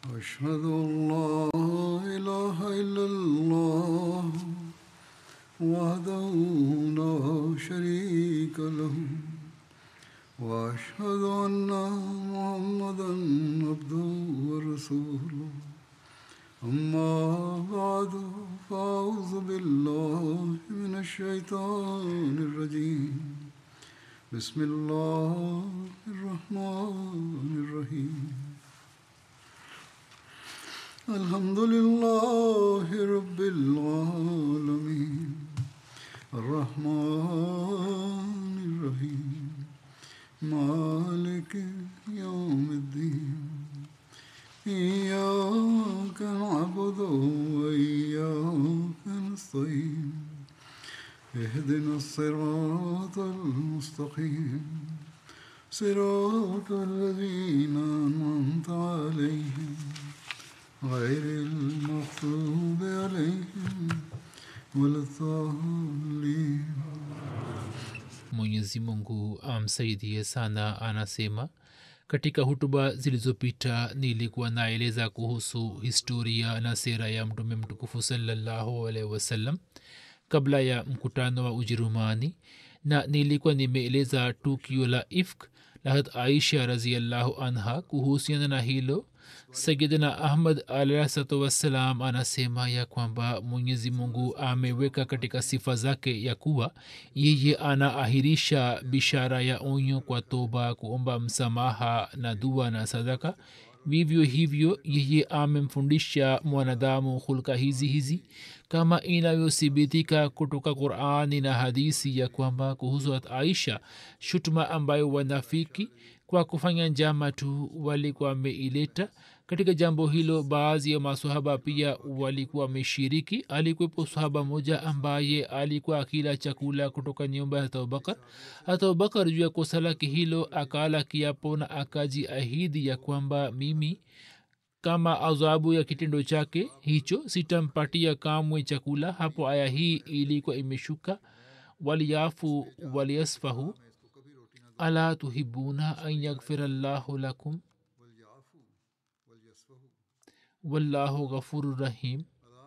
أشهد أن لا إله إلا الله وحده لا شريك له وأشهد أن محمدا عبده ورسوله أما بعد فأعوذ بالله من الشيطان الرجيم بسم الله الرحمن الرحيم الحمد لله رب العالمين الرحمن الرحيم مالك يوم الدين إياك نعبد وإياك نستعين اهدنا الصراط المستقيم صراط الذين أنعمت عليهم غير المغضوب عليهم ولا الضالين mwenyezi mungu amsaidie sana anasema katika hutuba zilizopita nilikuwa naeleza kuhusu historia na sera ya mtume mtukufu salallahu alaihi wasallam kabla ya mkutano wa ujerumani na nilikuwa nimeeleza tukio la ifk lahat aisha raziallahu anha kuhusiana na hilo sayidina ahmad alahsatu wassalam anasema ya kwamba mwenyezi mungu ameweka katika sifa zake ya kuwa yeye anaahirisha bishara ya onyo kwa toba kuomba msamaha na dua na sadaka vivyo hivyo yeye amemfundisha mwanadamu hulka hizi hizi kama inavyothibitika kutoka qurani na hadisi ya kwamba kuhusu hat aisha shutuma ambayo wanafiki kwa kufanya njama tu walikuwa wameileta katika jambo hilo baadhi ya masahaba pia walikuwa wameshiriki alikuwepo sahaba moja ambaye alikuwa akila chakula kutoka nyumba ya abubakar hata abubakar juu ya kosa lake hilo akala kiapo na akajiahidi ya kwamba mimi kama adhabu ya kitendo chake hicho sitampatia kamwe chakula hapo aya hii ilikuwa imeshuka waliafu waliasfahu ala tuhibuna an yaghfira llahu lakum wallahu ghafuru rahim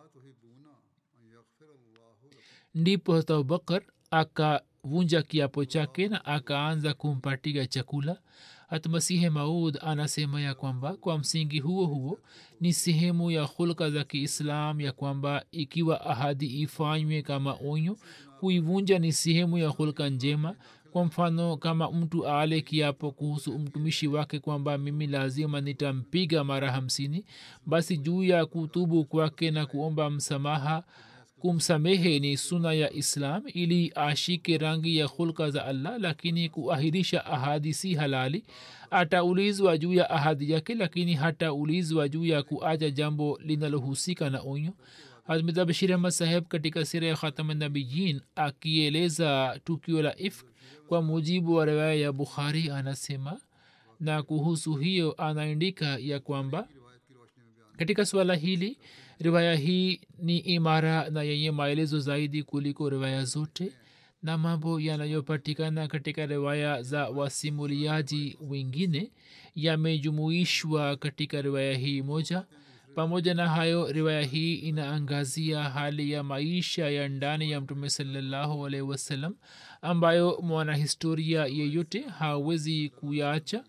ndipo hata abubakar akavunja kiapo chake na akaanza kumpatia chakula hata masihe maud anasema ya kwamba kwa msingi huo huo ni sehemu ya hulka za kiislam ya kwamba ikiwa ahadi ifanywe kama onyo kuivunja ni sehemu ya hulka njema kwa mfano kama mtu ale kiapo kuhusu mtumishi wake kwamba mimi lazima nitampiga mara hamsini basi juu ya kutubu kwake na kuomba msamaha kumsamehe ni suna ya islam ili ashike rangi ya hulka za allah lakini kuahirisha ahadi si halali ataulizwa juu ya ahadi yake lakini hataulizwa juu ya kuacha jambo linalohusika na onyo hazmida bashir ahmad saheb katika sira ya khatamnabiyin akieleza tukio la ifk kwa mujibu wa riwaya ya bukhari anasema na kuhusu hiyo anaandika ya kwamba katika suala hili riwaya hii ni imara na yenye maelezo zaidi kuliko riwaya zote na mambo yanayopatikana katika riwaya za wasimuliaji wengine yamejumuishwa katika riwaya hii moja pamoja na hayo riwaya hii inaangazia hali ya maisha ya ndani ya mtume salallahu alaihi wasallam ambayo mwanahistoria yeyote hawezi kuyacha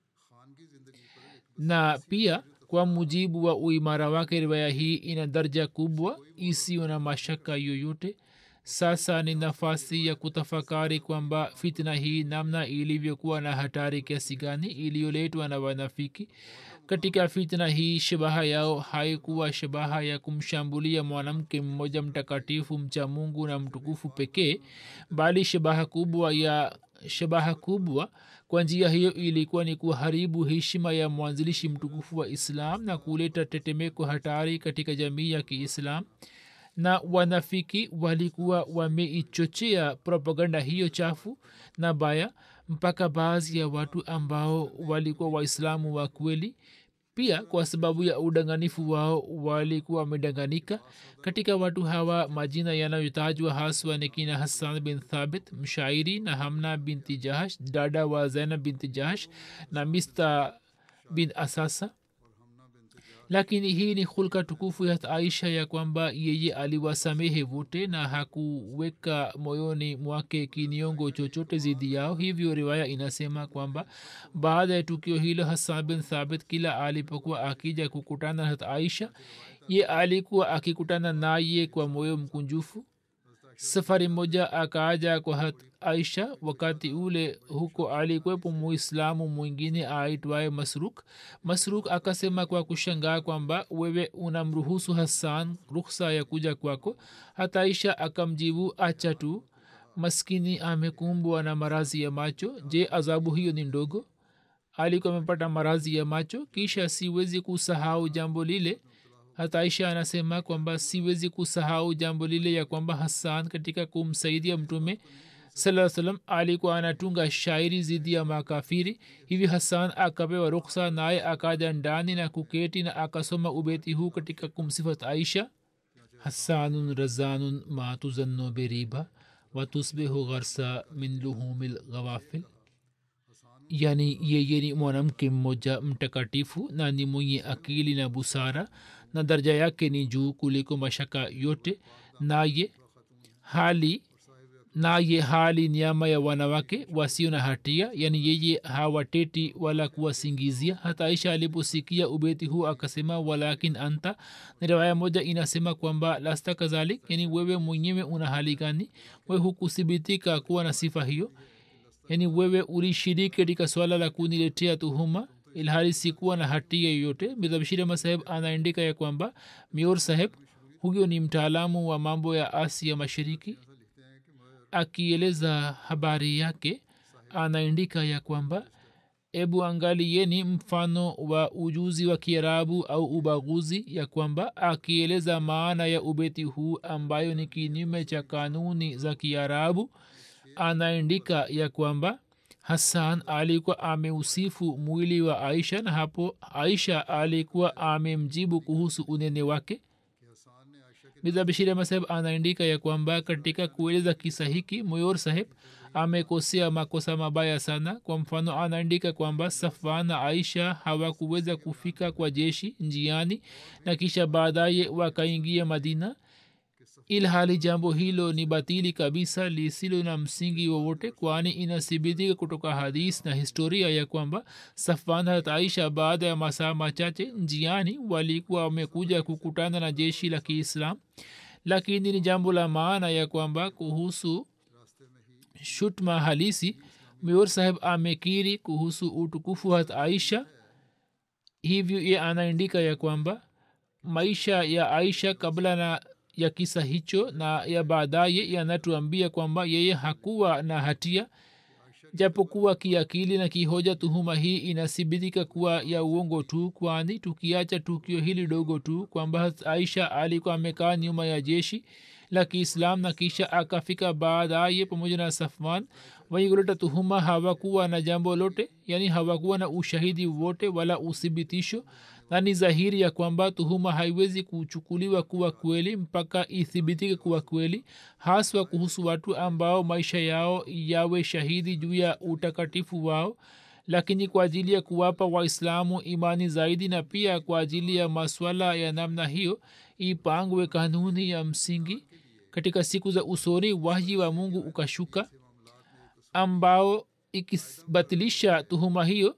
na pia kwa mujibu wa uimara wake riwaya hii ina darja kubwa isiyo na mashaka yoyote sasa ni nafasi ya kutafakari kwamba fitna hii namna ilivyokuwa na hatari kiasi gani iliyoletwa na wanafiki katika fitna hii shabaha yao haikuwa shabaha ya kumshambulia mwanamke mmoja mtakatifu mcha mungu na mtukufu pekee bali shabaha kubwa ya shabaha kubwa kwa njia hiyo ilikuwa ni kuharibu heshima ya mwanzilishi mtukufu wa islam na kuleta tetemeko hatari katika jamii ya kiislam na wanafiki walikuwa wameichochea propaganda hiyo chafu na baya mpaka baadhi ya watu ambao walikuwa waislamu wa kweli pia kwa sababu ya udanganifu wao walikuwa wamedanganika katika watu hawa majina yanayotajwa haswa ni kina hassan bin thabit mshairi na hamna binti jahash dada wa zainab binti jahash na mista bin asasa lakini hii ni hulka tukufu ya aisha ya kwamba yeye aliwasamehe wote na hakuweka moyoni mwake kiniongo chochote zidi yao hivyo riwaya inasema kwamba baada ya tukio hilo hasan bin thabit kila alipokuwa akija kukutana na hat aisha ye alikuwa akikutana naye kwa moyo mkunjufu safari moja akaaja kwa hat aisha wakati ule huko alikwepo muislamu mwingine aitwaye masruk masruk akasema kwa kushangaa kwamba wewe unamruhusu hasan rukhsa ya kuja kwako hata aisha akamjibu acha tu maskini amekumbwa na marazi ya macho je adhabu hiyo ni ndogo alikuwa amepata marazi ya macho kisha siwezi kusahau jambo lile hata aisha anasema kwamba siwezi kusahau jambo lile ya kwamba hassan katika kumsaidia mtume saa salam alikuwa anatunga shairi zidi ya makafiri hivi hassan akapewa ruksa naye akaja ndani na kuketi na akasoma ubeti huu katika kumsifat aisha hassanun razanun ma tuzanno beriba watusbihu gharsa min luhumi lghawafil yani yeye ni mwanamke mmoja mtakatifu na ni mwenye akili na busara na daraja yake ni juu kuliko mashaka yote naye hali naye hali nyama ya wanawake wasio na hatia yani yeye hawateti wala kuwasingizia hata aisha aliposikia ubeti huu akasema walakin anta na riwaya moja inasema kwamba lasta kadhalik yani wewe mwenyewe una hali gani we hukuthibitika kuwa na sifa hiyo yani wewe ulishiriki katika swala la kuniletea tuhuma ilhali sikuwa na hatia yoyote midhabshirama saheb anaandika ya kwamba mior saheb huyo ni mtaalamu wa mambo ya asia mashariki akieleza habari yake anaandika ya kwamba ebu angalieni mfano wa ujuzi wa kiarabu au ubaguzi ya kwamba akieleza maana ya ubeti huu ambayo ni kinyume cha kanuni za kiarabu anaandika ya kwamba hassan alikuwa ameusifu mwili wa aisha na hapo aisha alikuwa amemjibu kuhusu unene wake midhabishiri masaheb anaandika ya kwamba katika kueleza kisa hiki moyor saheb amekosea makosa mabaya sana kwa mfano anaandika kwamba safwan na aisha hawakuweza kufika kwa jeshi njiani na kisha baadaye wakaingia madina ilhali jambo hilo ni batili kabisa lisilo na msingi wowote kwani inathibitika kutoka hadis na historia ya kwamba safwan hat aisha baada ya masaa machache njiani walikuwa wamekuja kukutana na jeshi la kiislam lakini ni jambo la maana ya kwamba kuhusu shutma halisi mior saheb amekiri kuhusu utukufu hat aisha hivyo ye anaandika ya kwamba maisha ya aisha kabla na ya kisa hicho na ya baadaye yanatuambia kwamba yeye hakuwa na hatia japokuwa kiakili na kihoja tuhuma hii inathibitika kuwa ya uongo tu kwani tukiacha tukio hili dogo tu kwamba aisha alikuwa amekaa nyuma ya jeshi la kiislam na kisha akafika baadaye pamoja na safman waigoleta tuhuma hawakuwa na jambo lote yani hawakuwa na ushahidi wote wala uthibitisho na ni dhahiri ya kwamba tuhuma haiwezi kuchukuliwa kuwa kweli mpaka ithibitike kuwa kweli haswa kuhusu watu ambao maisha yao yawe shahidi juu ya utakatifu wao lakini kwa ajili ya kuwapa waislamu imani zaidi na pia kwa ajili ya maswala ya namna hiyo ipangwe kanuni ya msingi katika siku za usoni wahyi wa mungu ukashuka ambao ikibatilisha tuhuma hiyo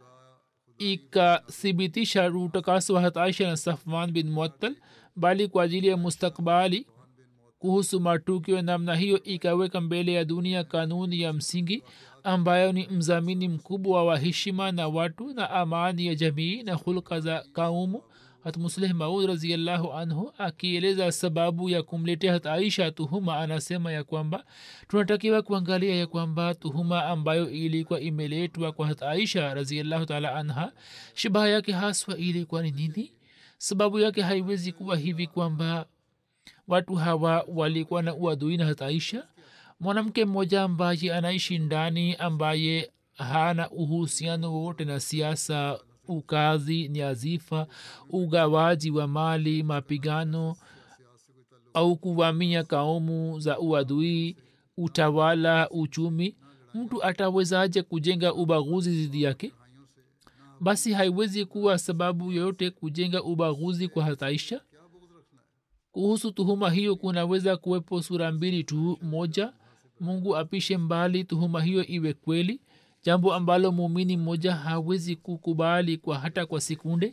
ikathibitisha utakaso wa hataisha na safwan bin muattal bali kwa ajili ya mustakbali kuhusu matukio namna hiyo ikaweka mbele ya dunia kanuni ya msingi ambayo ni mzamini mkubwa wa heshima na watu na amani ya jamii na hulka za kaumu hatmusleh maud raziallahu anhu akieleza sababu ya kumletea hat aisha tuhuma anasema ya kwamba tunatakiwa kuangalia ya kwamba tuhuma ambayo ilikuwa imeletwa kwa hat aisha raziallahu taala anha shabaha yake haswa ilikuwa ni nini sababu yake haiwezi kuwa hivi kwamba watu hawa walikuwa na uadui na hat aisha mwanamke mmoja ambaye anaishi ndani ambaye hana uhusiano wowote na siasa ukazi nyazifa ugawaji wa mali mapigano au kuvamia kaumu za uadui utawala uchumi mtu atawezaje kujenga ubaguzi dhidi yake basi haiwezi kuwa sababu yoyote kujenga ubaguzi kwa hataisha kuhusu tuhuma hiyo kunaweza kuwepo sura mbili tu moja mungu apishe mbali tuhuma hiyo iwe kweli jambo ambalo muumini mmoja hawezi kukubali kwa hata kwa sekunde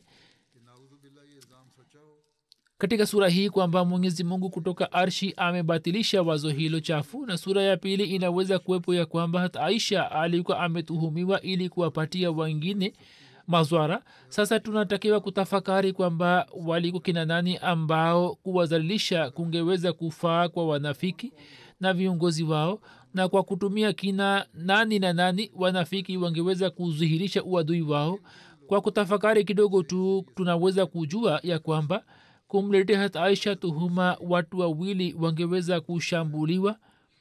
katika sura hii kwamba mwenyezi mungu kutoka arshi amebatilisha wazo hilo chafu na sura ya pili inaweza kuwepo ya kwamba hata aisha alikuwa ametuhumiwa ili kuwapatia wengine mazwara sasa tunatakiwa kutafakari kwamba walikuwa kina nani ambao kuwazalilisha kungeweza kufaa kwa wanafiki na viongozi wao na kwa kutumia kina nani na nani wanafiki wangeweza kudhihirisha uadui wao kwa kutafakari kidogo tu tunaweza kujua ya kwamba kumletea hat aisha tuhuma watu wawili wangeweza kushambuliwa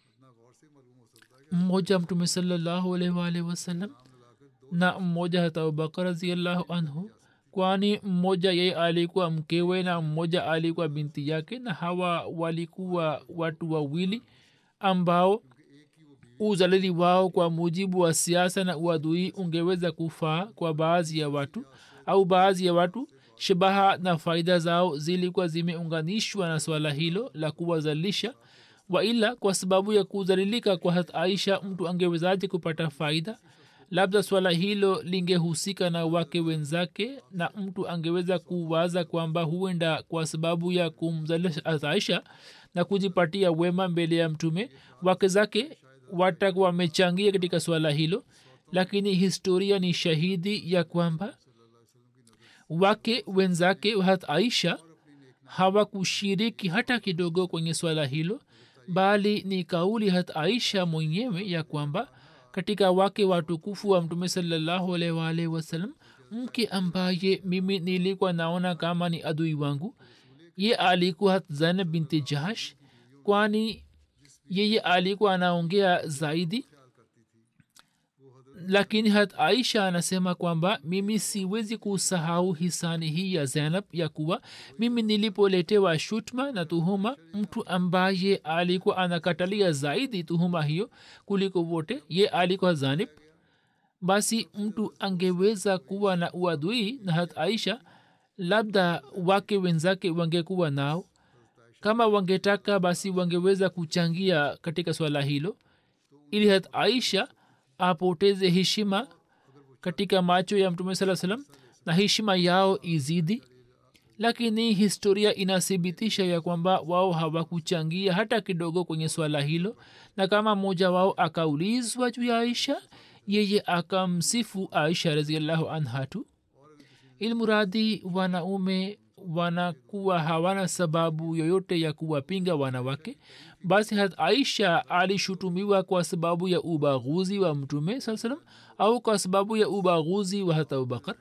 mmoja mtume salallahu alaihi waalihi wasallam na mmoja hata abubakar raziallahu anhu kwani mmoja yeye alikuwa mkewe na mmoja alikuwa binti yake na hawa walikuwa watu wawili ambao uzalili wao kwa mujibu wa siasa na uadui ungeweza kufaa kwa baadhi ya watu au baadhi ya watu shabaha na faida zao zilikuwa zimeunganishwa na swala hilo la kuwazalisha waila kwa sababu ya kuzalilika kwa hat aisha mtu angewezaje kupata faida labda swala hilo lingehusika na wake wenzake na mtu angeweza kuwaza kwamba huenda kwa sababu ya kumzalisha aisha na kujipatia wema mbele ya mtume wake zake watakuwa wamechangia katika swala hilo lakini historia ni shahidi ya kwamba wake wenzake hat aisha hawakushiriki hata kidogo kwenye swala hilo bali ni kauli hat aisha mwenyewe ya kwamba katika wake watukufu wa mtume salallahu alaihi waalihi wasallam mke ambaye mimi nilikuwa naona kama ni adui wangu ye alikuwa hat zainab binti jahash kwani yeye alikuwa anaongea zaidi lakini hat aisha anasema kwamba mimi siwezi kusahau hisani hii ya zainab ya kuwa mimi nilipoletewa shutma na tuhuma mtu ambaye alikuwa anakatalia zaidi tuhuma hiyo kuliko wote ye alikuwa zanib basi mtu angeweza kuwa na uadui na hat aisha labda wake wenzake wangekuwa nao kama wangetaka basi wangeweza kuchangia katika swala hilo ili hat aisha apoteze heshima katika macho ya mtume saa salam na heshima yao izidi lakini historia inathibitisha ya kwamba wao hawakuchangia hata kidogo kwenye swala hilo na kama mmoja wao akaulizwa juu ya aisha yeye akamsifu aisha raziallahu anha tu ilmuradi wanaume wanakuwa hawana sababu yoyote ya kuwapinga wanawake basi hat aisha alishutumiwa kwa sababu ya ubaguzi wa mtume saa salam au kwa sababu ya ubaguzi wa hata abubakar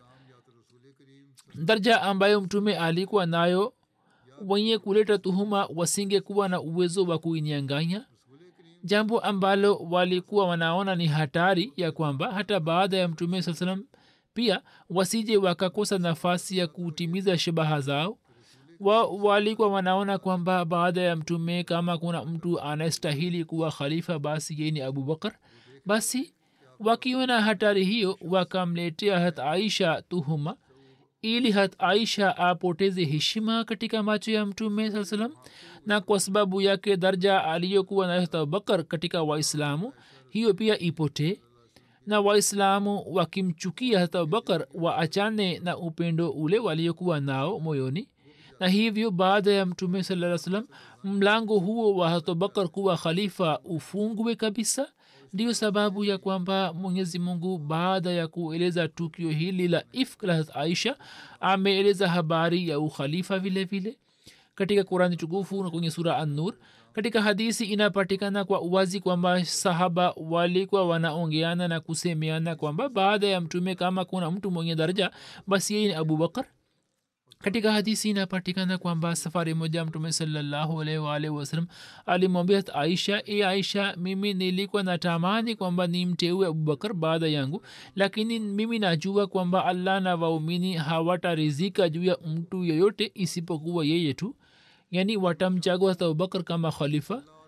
darja ambayo mtume alikuwa nayo wenye kuleta tuhuma wasingekuwa na uwezo wa kuinyanganya jambo ambalo walikuwa wanaona ni hatari ya kwamba hata baada ya mtume saa salam pia wasije wakakosa nafasi ya kutimiza shabaha zao wa, walikuwa wanaona kwamba baada ya mtume kama kuna mtu anayestahili kuwa khalifa basi yeye ni abubakar basi wakiona hatari hiyo wakamletea hat aisha tuhuma ili hat aisha apoteze heshima katika macho ya mtume saa salam na kwa sababu yake darja aliyokuwa na hat abubakar katika waislamu hiyo pia ipotee na waislamu wakimchukia hata abubakar waachane na upendo ule waliokuwa nao moyoni na hivyo baada ya mtume saa salam mlango huo wa hatubakar kuwa khalifa ufungwe kabisa ndiyo sababu ya kwamba mwenyezi mungu baada ya kueleza tukio hili la ifk la aisha ameeleza habari ya ukhalifa vile vile katika kurani tukufu na kwenye sura annur katika hadisi inapatikana kwa uwazi kwamba sahaba walikuwa wanaongeana na kusemeana kwamba baada ya mtume kama kuna mtu mwenye daraja basi yeye ni abubakar katika hadisi inapatikana kwamba safari moja mtume salllahualwalh wasalam alimwambia aisha e aisha mimi nilikuwa natamani kwamba ni mteue abubakar baada yangu lakini mimi najua kwamba allah na waumini hawatarizika juu ya mtu yeyote isipokuwa yeye tu yani watamchagua hata abubakar kama khalifa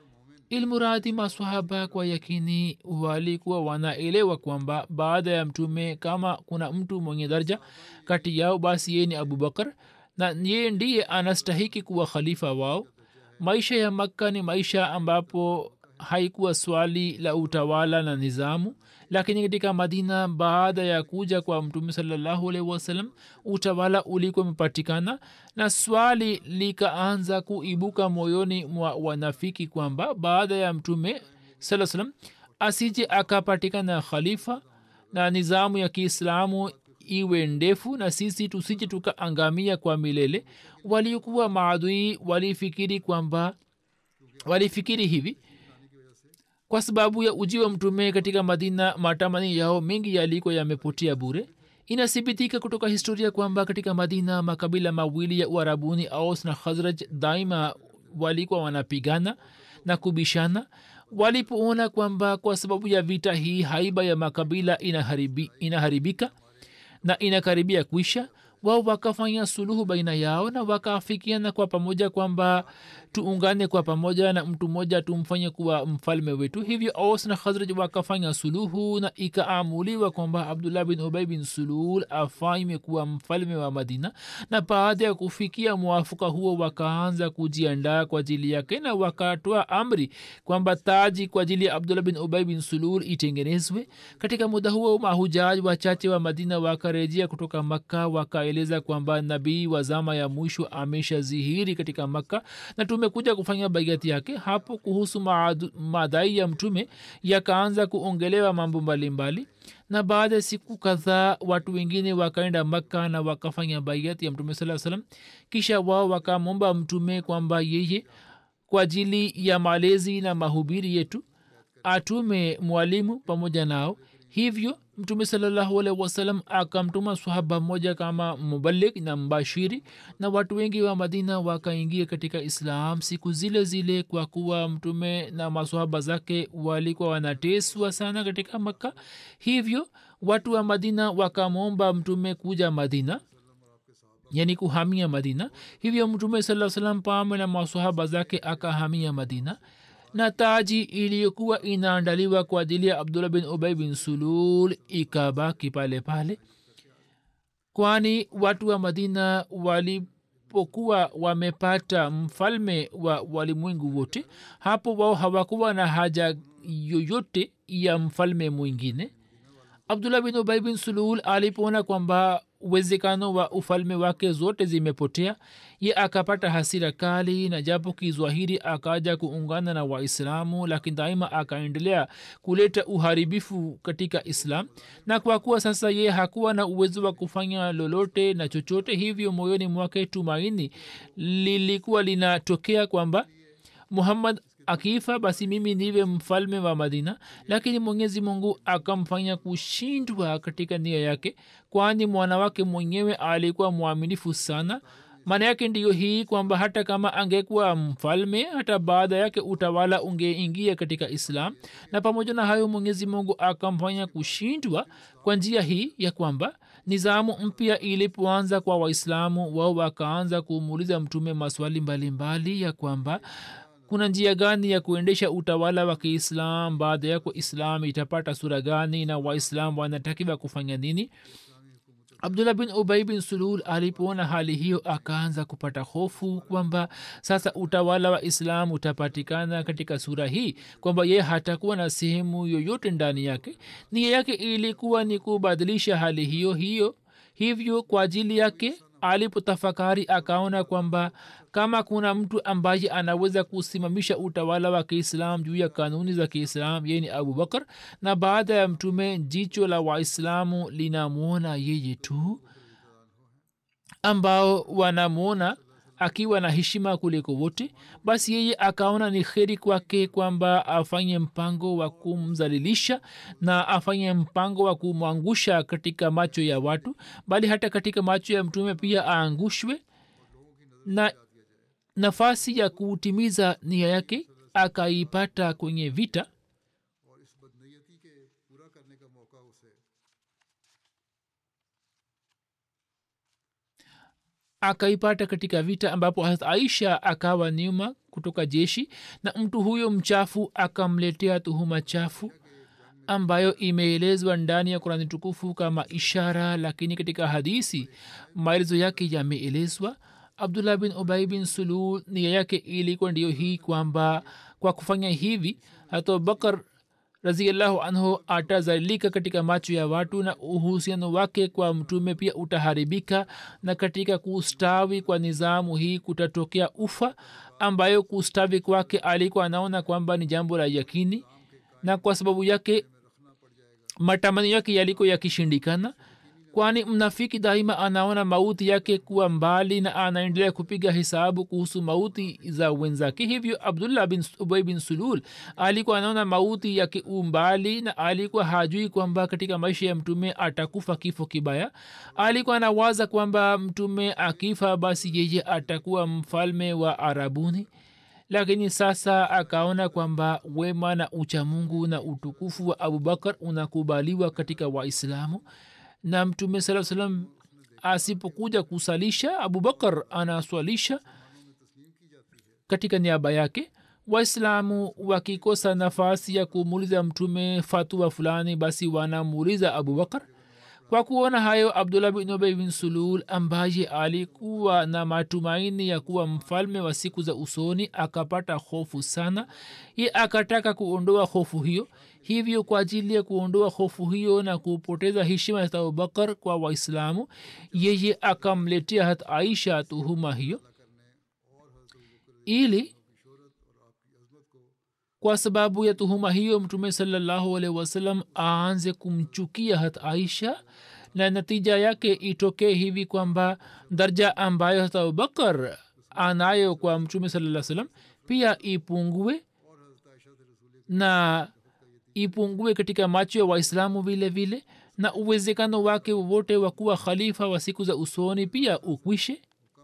ilmuradi maswahaba kwa yakini walikuwa wanaelewa kwamba baada ya mtume kama kuna mtu mwenye daraja kati yao basi yeye ni abubakar na yeye ndiye anastahiki kuwa khalifa wao maisha ya makka ni maisha ambapo haikuwa swali la utawala na nizamu lakini katika madina baada ya kuja kwa mtume salallahu alaihi wasallam utawala ulikuwa umepatikana na swali likaanza kuibuka moyoni mwa wanafiki kwamba baada ya mtume saa salam asije akapatikana khalifa na nizamu ya kiislamu iwe ndefu na sisi tusije tukaangamia kwa milele waliokuwa maadui walifikiri kwamba walifikiri hivi kwa sababu ya uji wa mtume katika madina matamani yao mengi yaliko yamepotea bure inathibitika kutoka historia kwamba katika madina makabila mawili ya uarabuni aus na khazraj daima walikuwa wanapigana na kubishana walipoona kwamba kwa sababu ya vita hii haiba ya makabila inaharibi, inaharibika na inakaribia kuisha wao wakafanya suluhu baina yao na wakaafikiana kwa pamoja kwamba tuungane kwa pamoja na mtu mmoja tumfanye kuwa mfalme wetu hivyo aus na khazraj wakafanya suluhu na ikaamuliwa kwamba abdullah bin ubay bin sulul afanywe kuwa mfalme wa madina na baada ya kufikia mwafuka huo wakaanza kujiandaa kwa ajili yake na wakatoa amri kwamba taji kwa ajili ya abdullah bin ubay bin sulul itengenezwe katika muda huo mahujaji wachache wa madina wakarejea kutoka makka wakaeleza kwamba nabii wa zama ya mwisho ameshazihiri katika makka na tumekuja kufanya baiati yake hapo kuhusu madai ya mtume yakaanza kuongelewa mambo mbalimbali na baada ya siku kadhaa watu wengine wakaenda makka na wakafanya baiati ya mtume saa salam kisha wao wakamwomba mtume kwamba yeye kwa ajili ya malezi na mahubiri yetu atume mwalimu pamoja nao hivyo mtume salallahu alaihi wasallam akamtuma sahaba mmoja kama mubalik na mbashiri na watu wengi wa madina wakaingia katika islam siku zile zile kwa kuwa mtume na masahaba zake walikuwa wanateswa sana katika makka hivyo watu wa madina wakamwomba mtume kuja madina yani kuhamia madina hivyo mtume saa salam pame na masahaba zake akahamia madina na taji iliyokuwa inaandaliwa kwa ajili ya abdullah bin ubay bin sulul ikabaki pale pale kwani watu wa madina walipokuwa wamepata mfalme wa walimwengu wote hapo wao hawakuwa na haja yoyote ya mfalme mwingine abdullah bin ubay bin sulul alipoona kwamba uwezekano wa ufalme wake zote zimepotea ye akapata hasira kali na japo kizwahiri akaja kuungana na waislamu lakini daima akaendelea kuleta uharibifu katika islam na kwa kuwa sasa ye hakuwa na uwezo wa kufanya lolote na chochote hivyo moyoni mwake tumaini lilikuwa linatokea kwamba muhammad akifa basi mimi niwe mfalme wa madina lakini mwenyezi mungu akamfanya kushindwa katika nia yake kwani mwana wake mwenyewe alikuwa mwaminifu sana maana yake ndiyo hii kwamba hata kama angekuwa mfalme hata baada yake utawala ungeingia katika islam na pamoja na hayo mwenyezi mungu akamfanya kushindwa kwa njia hii ya kwamba nizamu mpya ilipoanza kwa waislamu wao wakaanza kumuuliza mtume maswali mbalimbali mbali ya kwamba kuna njia gani ya kuendesha utawala wa kiislam baada yako islam itapata sura gani na waislam wanatakiwa kufanya nini abdullah bin ubai bin sulul alipoona hali hiyo akaanza kupata hofu kwamba sasa utawala wa islam utapatikana katika sura hii kwamba ye hatakuwa na sehemu yoyote ndani yake nia yake ilikuwa ni kubadilisha hali hiyo hiyo hivyo kwa ajili yake alipotafakari akaona kwamba kama kuna mtu ambaye anaweza kusimamisha utawala wa kiislam juu ya kanuni za kiislam yeye ni abubakar na baada ya mtume jicho la waislamu linamwona yeye tu ambao wanamwona akiwa na heshima kuliko wote basi yeye akaona ni kheri kwake kwamba afanye mpango wa kumzalilisha na afanye mpango wa kumwangusha katika macho ya watu bali hata katika macho ya mtume pia aangushwe na nafasi ya kutimiza nia yake akaipata kwenye vita और इस बदनीयती के पूरा करने का मौका उसे akaipata katika vita ambapo harat aisha akawa nyuma kutoka jeshi na mtu huyo mchafu akamletea tuhuma chafu ambayo imeelezwa ndani ya kurani tukufu kama ishara lakini katika hadisi maelezo yake yameelezwa abdullah bin ubai bin sulul nia yake ilikuwa ndiyo hii kwamba kwa kufanya hivi hata abubakar raziallahu anhu atazalika katika macho ya watu na uhusiano wake kwa mtume pia utaharibika na katika kustawi kwa nizamu hii kutatokea ufa ambayo kustawi kwake alikuwa anaona kwamba ni jambo la yakini na kwa sababu yake matamanio yake yaliko yakishindikana kwani mnafiki daima anaona mauti yake kuwa mbali na anaendelea kupiga hesabu kuhusu mauti za wenzake hivyo abdullah bin ubay bin sulul alikuwa anaona mauti yake umbali na alikuwa hajui kwamba katika maisha ya mtume atakufa kifo kibaya alikuwa anawaza kwamba mtume akifa basi yeye atakuwa mfalme wa arabuni lakini sasa akaona kwamba wema na uchamungu na utukufu wa abubakar unakubaliwa katika waislamu na mtume saa salam asipokuja kusalisha abubakar anaswalisha katika niaba yake waislamu wakikosa nafasi ya kumuuliza mtume fatua fulani basi wanamuuliza abubakar kwa kuona hayo abdullah bin ubay bin sulul ambaye alikuwa na matumaini ya kuwa mfalme wa siku za usoni akapata hofu sana ye akataka kuondoa hofu hiyo hivyo kwa ajili ya kuondoa hofu hiyo na kupoteza heshima ya abubakar kwa waislamu yeye akamletea hat aisha tuhuma hiyo ili kwa sababu ya tuhuma hiyo mtume salallahu alaihi wasallam aanze kumchukia hat aisha na natija yake itokee hivi kwamba darja ambayo hata abubakar anayo kwa mtume salaa salam pia ipungue na ipungue katika macho ya waislamu vile vile na uwezekano wake wowote wa kuwa khalifa wa siku za usoni pia ukwishe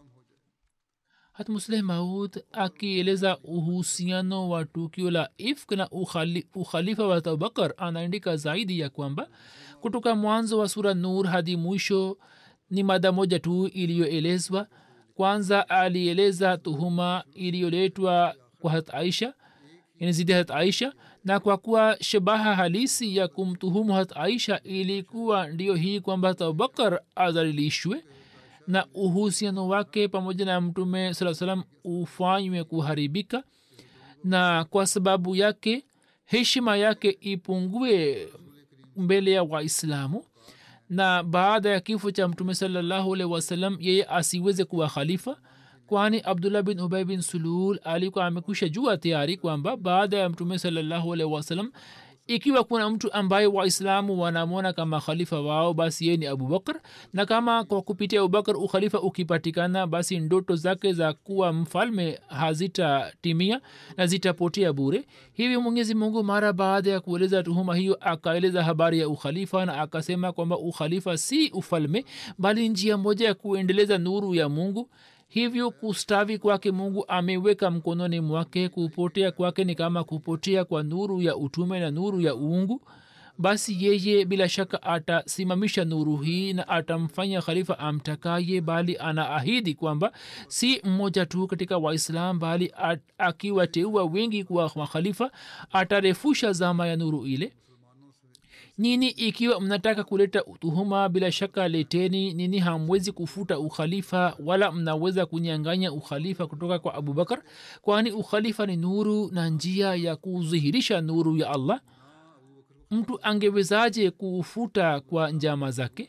hatmusleh maud akieleza uhusiano wa tukio la ifk na ukhali, ukhalifa wa abubakar anaandika zaidi ya kwamba kutoka mwanzo wa sura nur hadi mwisho ni mada moja tu iliyoelezwa kwanza alieleza tuhuma iliyoletwa kwa hat aisha yani zidi hat aisha na kwa kuwa shabaha halisi ya kumtuhumu hat aisha ilikuwa ndiyo hii kwamba hat abubakar adhalilishwe na uhusiano wake pamoja na mtume saa salam ufanywe kuharibika na kwa sababu yake heshima yake ipungue mbele ya waislamu na baada ya kifo cha mtume salallahu alaihi wasallam yeye asiweze kuwa khalifa kwani abdullah bin ubay bin sulul alikuwa amekwisha jua tayari kwamba baada ya mtume salallahu alaihi wasallam ikiwa kuna mtu ambaye waislamu wanamwona kama khalifa wao basi yeye ni abubakar na kama kwa kupitia abubakar ukhalifa ukipatikana basi ndoto zake za kuwa mfalme hazitatimia na zitapotea bure hivyo mwenyezi mungu mara baada ya kueleza tuhuma hiyo akaeleza habari ya ukhalifa na akasema kwamba ukhalifa si ufalme bali njia moja ya kuendeleza nuru ya mungu hivyo kustavi kwake mungu ameweka mkononi mwake kupotea kwake ni kama kupotea kwa nuru ya utume na nuru ya uungu basi yeye bila shaka atasimamisha nuru hii na atamfanya khalifa amtakaye bali anaahidi kwamba si mmoja tu katika waislam bali akiwateua wengi kuwa makhalifa atarefusha zama ya nuru ile nini ikiwa mnataka kuleta tuhuma bila shaka leteni nini hamwezi kufuta ukhalifa wala mnaweza kunyanganya ukhalifa kutoka kwa abubakar kwani ukhalifa ni nuru na njia ya kudhihirisha nuru ya allah mtu angewezaje kufuta kwa njama zake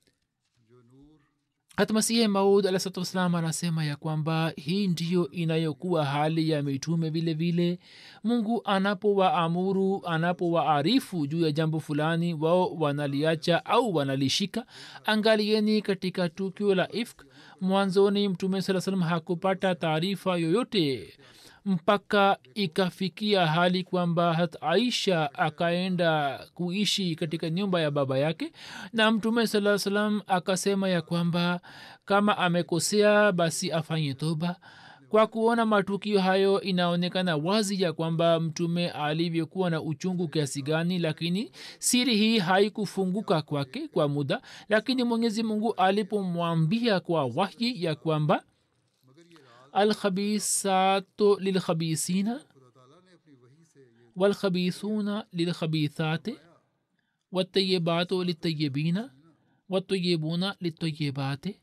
hata masihi maud alahsatu wassalam anasema ya kwamba hii ndiyo inayokuwa hali ya mitume vile vile mungu anapowaamuru anapowaarifu juu ya jambo fulani wao wanaliacha au wanalishika angalieni katika tukio la ifk mwanzoni mtume saa salam hakupata taarifa yoyote mpaka ikafikia hali kwamba hat aisha akaenda kuishi katika nyumba ya baba yake na mtume saa salam akasema ya kwamba kama amekosea basi afanye toba kwa kuona matukio hayo inaonekana wazi ya kwamba mtume alivyokuwa na uchungu kiasi gani lakini siri hii haikufunguka kwake kwa muda lakini mwenyezi mungu alipomwambia kwa wahyi ya kwamba alkhabisatu lilkhabisina walkhabisuna lilkhabithati watayibatu litayibina watayibuna litayibati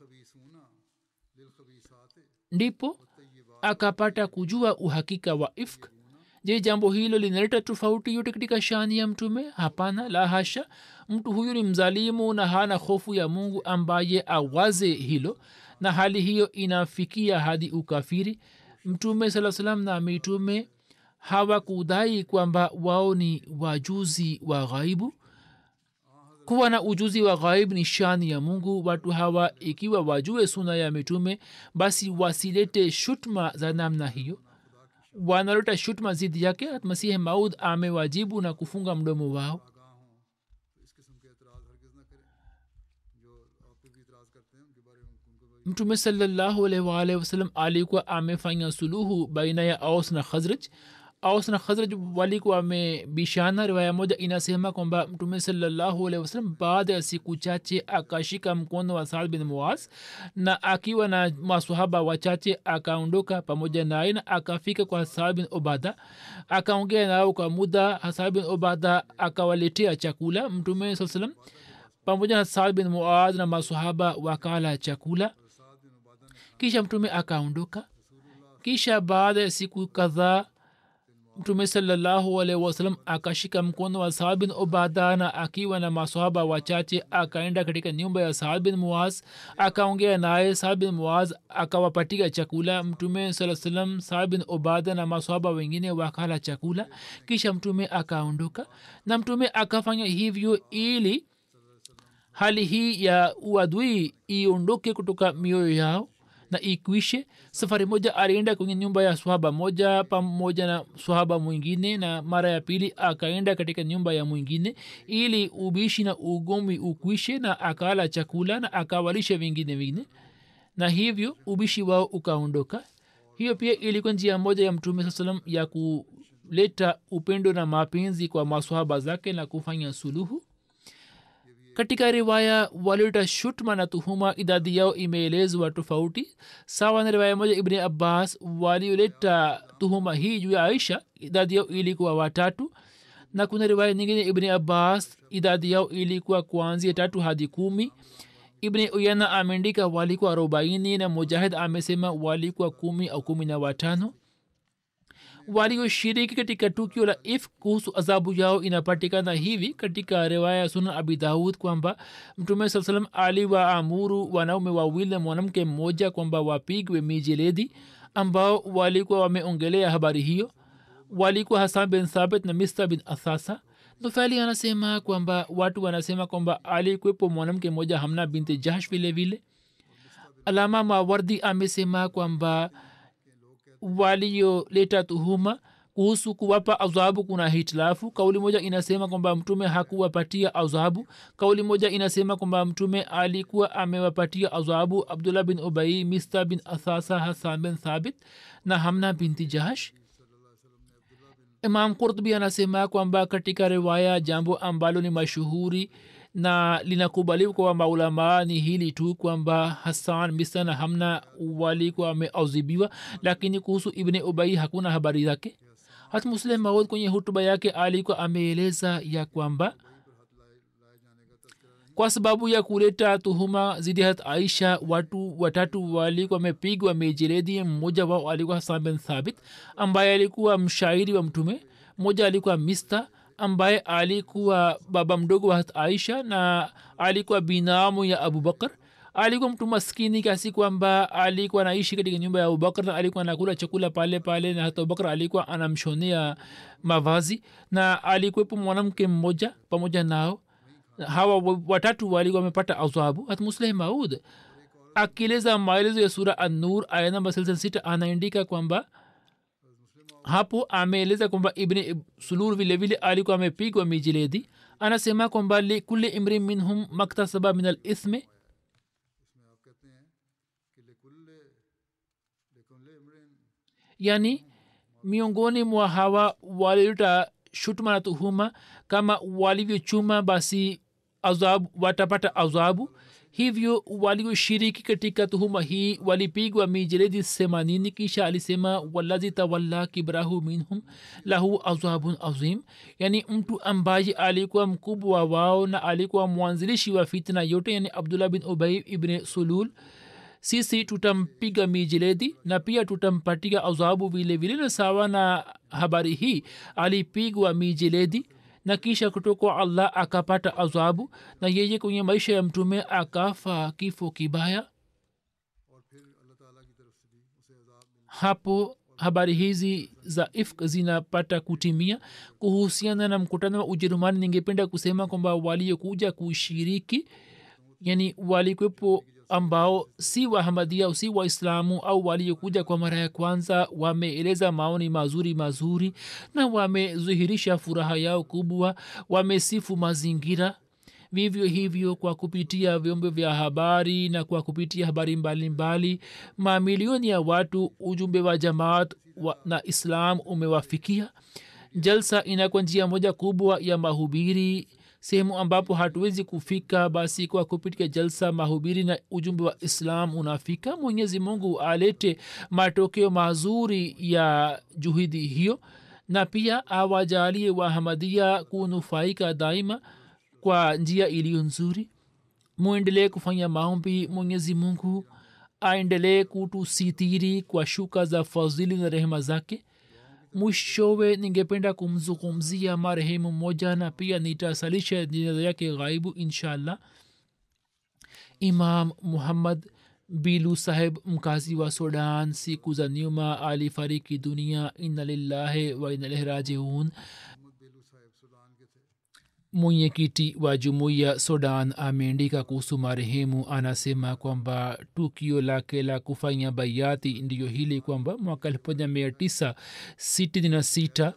ndipo akapata kujua uhakika wa ifk je jambo hilo linaleta tofauti yote katika shani ya mtume hapana la hasha mtu huyu ni mzalimu na hana hofu ya mungu ambaye awaze hilo na hali hiyo inafikia hadi ukafiri mtume saa salam na mitume hawakudai kwamba wao ni wajuzi wa ghaibu kuwa na ujuzi wa ghaib ni shani ya mungu watu hawa ikiwa wajue suna ya mitume basi wasilete shutma za namna hiyo wanaleta shutma zidi yake masihi maud amewajibu na kufunga mdomo wao mtume salallahu alaihi waalihi wasallam alikuwa amefanya suluhu baina ya aus na khazraj aus na khazraj walikuwa wamebishana riwaya moja inasema kwamba mtume salallahu alaihi wasallam baada ya siku chache akashika mkono wa saad bin muaz na akiwa na masahaba wachache akaondoka pamoja naye na akafika kwa saad bin obada akaongea nao kwa muda saad bin obada akawaletea chakula mtume saa salam pamoja na saad bin muaz na masahaba wakala chakula kisha mtume akaondoka kisha baada ya siku kadhaa mtume salallahu alaihi wasallam akashika mkono wa saad bin obada na akiwa na masahaba wachache akaenda katika nyumba ya saad bin muaz akaongea naye saad bin muaz akawapatia chakula mtume saa salam saad bin obada na masahaba wengine wakala chakula kisha mtume akaondoka na mtume akafanya hivyo ili hali hii ya uadui iondoke kutoka mioyo yao na ikwishe safari moja alienda kwenye nyumba ya swahaba moja pamoja na swahaba mwingine na mara ya pili akaenda katika nyumba ya mwingine ili ubishi na ugomvi ukwishe na akala chakula na akawalisha vingine vingine na hivyo ubishi wao ukaondoka hiyo pia ilikuwa njia moja ya mtume saa salam ya kuleta upendo na mapenzi kwa maswahaba zake na kufanya suluhu katika riwaya walioleta shutma na tuhuma idadi yao imeelezwa tofauti sawa na riwaya moja ibni abbas walioleta tuhuma hii juu ya aisha idadi yao ilikuwa watatu na kuna riwaya nyingine ibni abbas idadi yao ilikuwa kuanzia tatu hadi kumi ibni uyana ameandika walikuwa arobaini na mujahid amesema walikuwa kumi au kumi na watano walioshiriki katika tukio la if kuhusu adhabu yao inapatikana hivi katika riwaya ya sunan abi daud kwamba mtume saa salam aliwaamuru wanaume wawili na mwanamke mmoja kwamba wapigwe mijeledi ambao walikuwa wameongelea habari hiyo walikuwa hasan bin thabit na mista bin athasa nufali anasema kwamba watu wanasema kwamba alikwepo mwanamke mmoja hamna binti jahsh vile vile alama mawardi amesema kwamba walioleta tuhuma kuhusu kuwapa adhabu kuna hitilafu kauli moja inasema kwamba mtume hakuwapatia adhabu kauli moja inasema kwamba mtume alikuwa amewapatia adhabu abdullah bin ubai mista bin athasa hasan bin thabit na hamna binti jahash imam kurtubi anasema kwamba katika riwaya jambo ambalo ni mashuhuri na linakubaliwa kwa maulamaa ni hili tu kwamba hasan misa na hamna walikuwa wameauzibiwa lakini kuhusu ibne ubai hakuna habari zake hata muslim maud kwenye hutuba yake alikuwa ameeleza ya kwamba kwa sababu ya kuleta tuhuma zidi hat aisha watu watatu walikuwa wamepigwa mejeredi mmoja wao alikuwa hasan bin thabit ambaye alikuwa mshairi wa mtume mmoja alikuwa mista ambaye alikuwa baba mdogo wa aisha na alikuwa binamu ya abubakar alikuwa mtu maskini kiasi kwamba alikuwa anaishi katika nyumba ya abubakar na alikuwa anakula chakula pale pale na hata abubakar alikuwa anamshonea mavazi na alikuwepo mwanamke mmoja pamoja nao hawa watatu walikuwa wamepata adhabu hata musleh maud akieleza maelezo ya sura annur aya namba sita anaandika kwamba hapo ameeleza kwamba ibni sulur vile vile alikuwa amepigwa mijiledi anasema kwamba likuli imri minhum maktasaba min alithme yani miongoni mwa hawa walileta shutuma na tuhuma kama walivyochuma basi azabu watapata azabu hivyo walioshiriki katika tuhuma hii walipigwa mijeledi themanini kisha alisema walazi tawalla kibrahu minhum lahu azabun azim yani mtu ambaye alikuwa mkubwa wao na alikuwa mwanzilishi wa fitna yote yani abdullah bin ubay ibn sulul sisi tutampiga mijeledi na pia tutampatia azabu vile vile na sawa na habari hii alipigwa mijeledi na kisha kutoka allah akapata azabu na yeye kwenye maisha ya mtume akafa kifo kibaya hapo habari hizi za ifk zinapata kutimia kuhusiana na mkutano wa ujerumani ningependa kusema kwamba waliokuja kushiriki yani walikwepo ambao si wahamadia si waislamu au waliokuja kwa mara ya kwanza wameeleza maoni mazuri mazuri na wamedhihirisha furaha yao kubwa wamesifu mazingira vivyo hivyo kwa kupitia vyombo vya habari na kwa kupitia habari mbalimbali mamilioni ya watu ujumbe wa jamaat wa, na islam umewafikia jalsa inakuwa njia moja kubwa ya mahubiri sehemu ambapo hatuwezi kufika basi kwa kupitia jalsa mahubiri na ujumbe wa islam unafika mwenyezi mungu alete matokeo mazuri ya juhudi hiyo na pia awajalie wahamadia kunufaika daima kwa njia iliyo nzuri mwendelee kufanya maombi mwenyezi mungu aendelee kutusitiri kwa shuka za fadhili na rehema zake mwishowe ningependa kumzungumzia marehemu mmoja na pia nitasalisha jinaza yake ghaibu inshallah imam muhammad bilu saheb mkazi wa sudan siku za nyuma alifariki dunia inna lillahi wa inalaihi rajiun mwenyekiti wa jumuiya sudan ameandika kuhusu marehemu anasema kwamba tukio lake la kufanya baiati ndiyo hili kwamba mwaka elfu moja mia tisa sitini na sita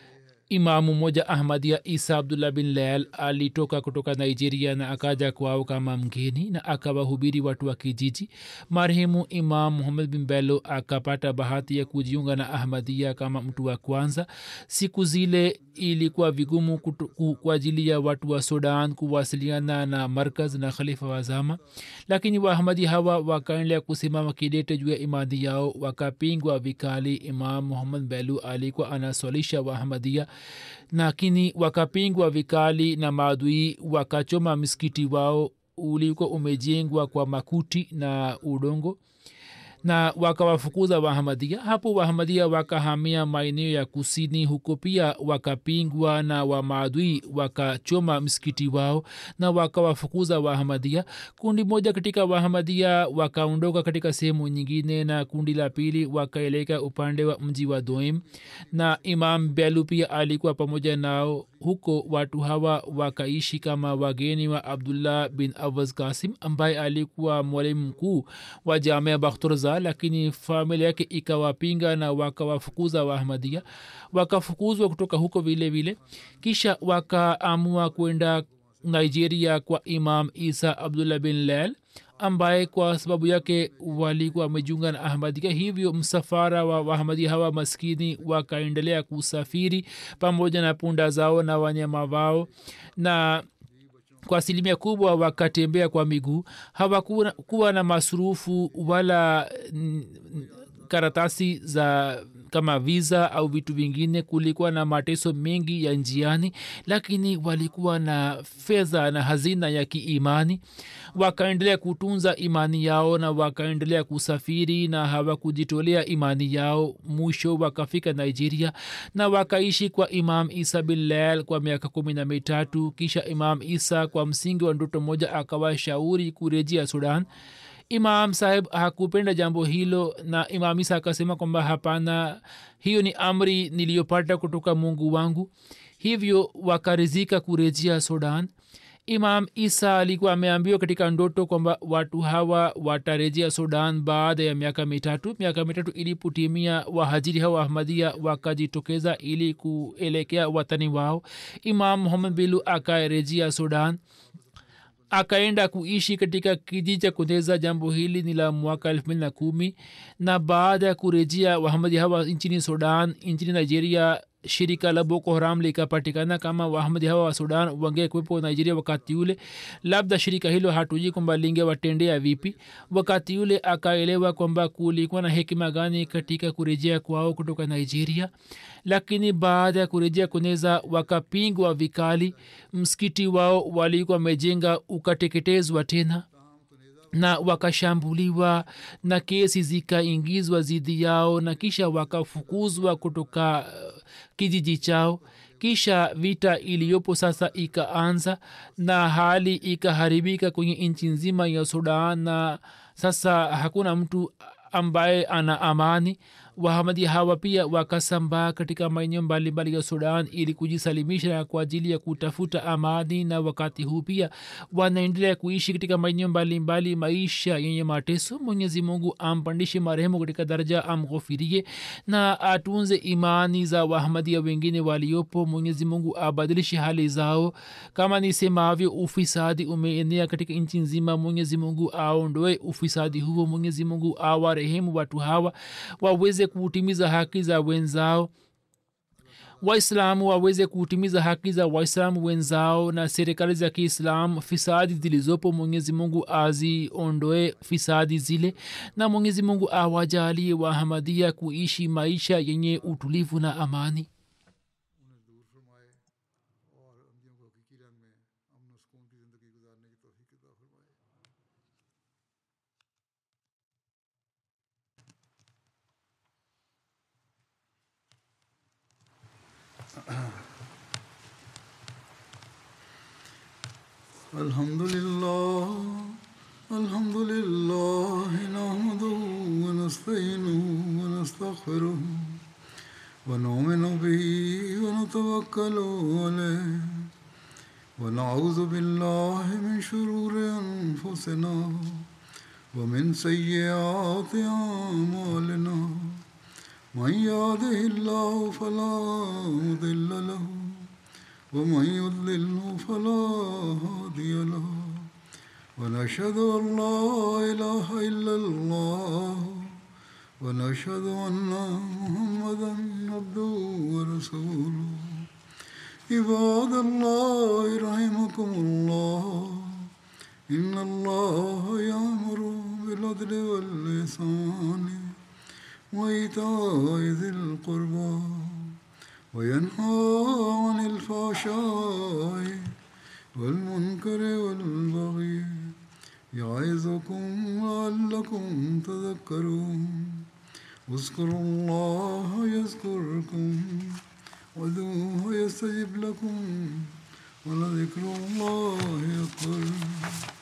imamu moja ahmadia isa abdullah bin lael alitoka kutoka nigeria na akaja kwao kama mgeni na akawahubiri watu wa kijiji marehemu imam muhammad bin bello akapata bahati ya kujiunga na ahmadia kama mtu wa kwanza siku zile ilikuwa vigumu kutu, kwa ajili ya watu wa sudan kuwasiliana na markaz na khalifa wa zama lakini waahmadi hawa wakaendelea kusimama kidete juu ya imani yao wakapingwa vikali imam muhammad belu alikuwa anaswalisha waahmadia lakini wakapingwa vikali na maadui wakachoma msikiti wao ulikuwa umejengwa kwa makuti na udongo na wakawafukuza wahamadia hapo wahamadia wakahamia maeneo ya kusini huko pia wakapingwa na wamaadui wakachoma msikiti wao na wakawafukuza wahamadia kundi moja katika wahamadia wakaondoka katika sehemu nyingine na kundi la pili wakaeleka upande wa mji wa doim na imam belu pia alikuwa pamoja nao huko watu hawa wakaishi kama wageni wa abdullah bin awaz kasim ambaye alikuwa mwalimu mkuu wa jamia bakhturza lakini familia yake ikawapinga na wakawafukuza waahmadia wakafukuzwa kutoka huko vile vile kisha wakaamua kwenda nigeria kwa imam isa abdullah bin lel ambaye kwa sababu yake walikuwa wamejiunga na ahmadia hivyo msafara wa wahamadia hawa maskini wakaendelea kusafiri pamoja na punda zao na wanyama wao na kwa asilimia kubwa wakatembea kwa miguu hawakuwa na masurufu wala n, karatasi za kama viza au vitu vingine kulikuwa na mateso mengi ya njiani lakini walikuwa na fedha na hazina ya kiimani wakaendelea kutunza imani yao na wakaendelea kusafiri na hawakujitolea imani yao mwisho wakafika nigeria na wakaishi kwa imam isa bilal kwa miaka kumi na mitatu kisha imam isa kwa msingi wa ndoto moja akawashauri kurejea sudan imam saheb hakupenda jambo hilo na imam isa akasema kwamba hapana hiyo ni amri niliyopata kutoka mungu wangu hivyo wakarizika kurejea sudan imam isa alikuwa ameambiwa katika ndoto kwamba watu hawa watarejea sudan baada ya miaka mitatu miaka mitatu ilipotimia wahajiri hawa ahmadia wakajitokeza ili kuelekea watani wao imam muhammad bilu akarejea sudan akaenda kuishi katika kijiji cha kundeza jambo hili ni la mwaka elfu mbili na kumi na baada ya kurejea wahamadi hawa nchini sudan nchini nigeria shirika la boko haram likapatikana kama wahamadi hawa wa sudan wangekuwepo nigeria wakati ule labda shirika hilo hatuji kwamba lingewatendea vipi wakati ule akaelewa kwamba kulikuwa na hekima gani katika kurejea kwao kutoka nigeria lakini baada ya kurejea kuneza wakapingwa vikali msikiti wao walikuwa wamejenga ukateketezwa tena na wakashambuliwa na kesi zikaingizwa dhidi yao na kisha wakafukuzwa kutoka uh, kijiji chao kisha vita iliyopo sasa ikaanza na hali ikaharibika kwenye nchi nzima ya sudan na sasa hakuna mtu ambaye ana amani wahamadi hawa pia wakasambaa katika maeneo mbalimbali ya sudan ili kujisalimisha kwa ajili ya kutafuta amani na wakati huu pia wanaendelea kuishi katika maeneo mbalimbali maisha yenye mateso mwenyezi mungu ampandishe marehemu katika daraja amghofirie na atunze imani za wahamadia wengine waliopo mwenyezi mungu abadilishe hali zao kama nisemavyo ufisadi umeenea katika nchi nzima mwenyezi mungu aondoe ufisadi huo mwenyezi mungu awarehemu watu hawa waweze kutimiza haki za wenzao waislamu waweze kutimiza haki za waislamu wenzao na serikali za kiislam fisadi zilizopo mwenyezi mungu aziondoe fisadi zile na mwenyezi mungu awajalie wahamadia kuishi maisha yenye utulivu na amani उन्हें दूर फरमाए और अमदियों को हकीकी रंग में अमन और सुकून की ज़िंदगी गुजारने की तोफ़ी अता फरमाए الحمد لله الحمد لله نحمده ونستعينه ونستغفره ونؤمن به ونتوكل عليه ونعوذ بالله من شرور أنفسنا ومن سيئات أعمالنا من يهده الله فلا مضل له ومن يضلله فلا هادي له ونشهد أن لا إله إلا الله ونشهد أن محمدا عبده ورسوله عباد الله رحمكم الله إن الله يأمر بالعدل واللسان وإيتاء ذي القربى وينهى عن الفحشاء والمنكر والبغي يعظكم لعلكم تذكرون اذكروا الله يذكركم ودوه يستجب لكم ولذكر الله أكبر